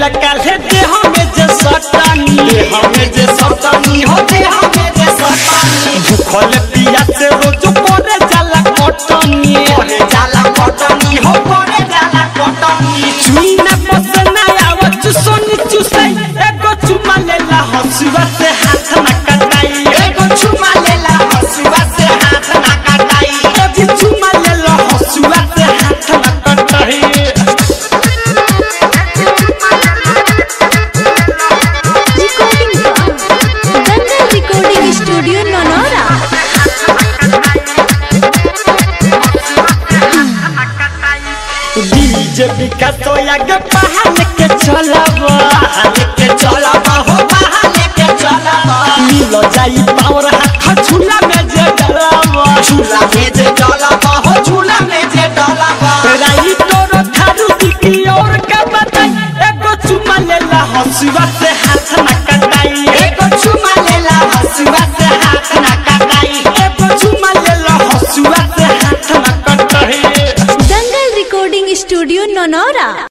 गइला काल्हे देह में जे सटानी देह में जे सतानी हो देह में जे सतानी भूखल पिया से रोज करे जाला कटनी करे जाला कटनी हो करे जाला कटनी चुईना पसना आवत सोनी चुसई एगो चुमा लेला हसुआ से हाथ न कटाई एगो चुमा लेला हसुआ से हाथ ना कटाई एगो चुमा लेला हसुआ से हाथ न कटाई Recording from Dangal Recording Studio Nonora. DJ Vikas तो आगे पहाड़ के चलावा लेके चलबा हो बाहर लेके चलबा मिल जाई पावर हाथ झूला में जे डलावा झूला में जे डलबा हो झूला में जे डलबा राई तोरो थारू की और का बताई एगो चुमा लेला हसुआ से हाथ न कटाई एगो चुमा लेला हसुआ से हाथ ना कटाई एगो चुमा लेला हसुआ से हाथ न कटाई Dangal Recording Studio Nonora.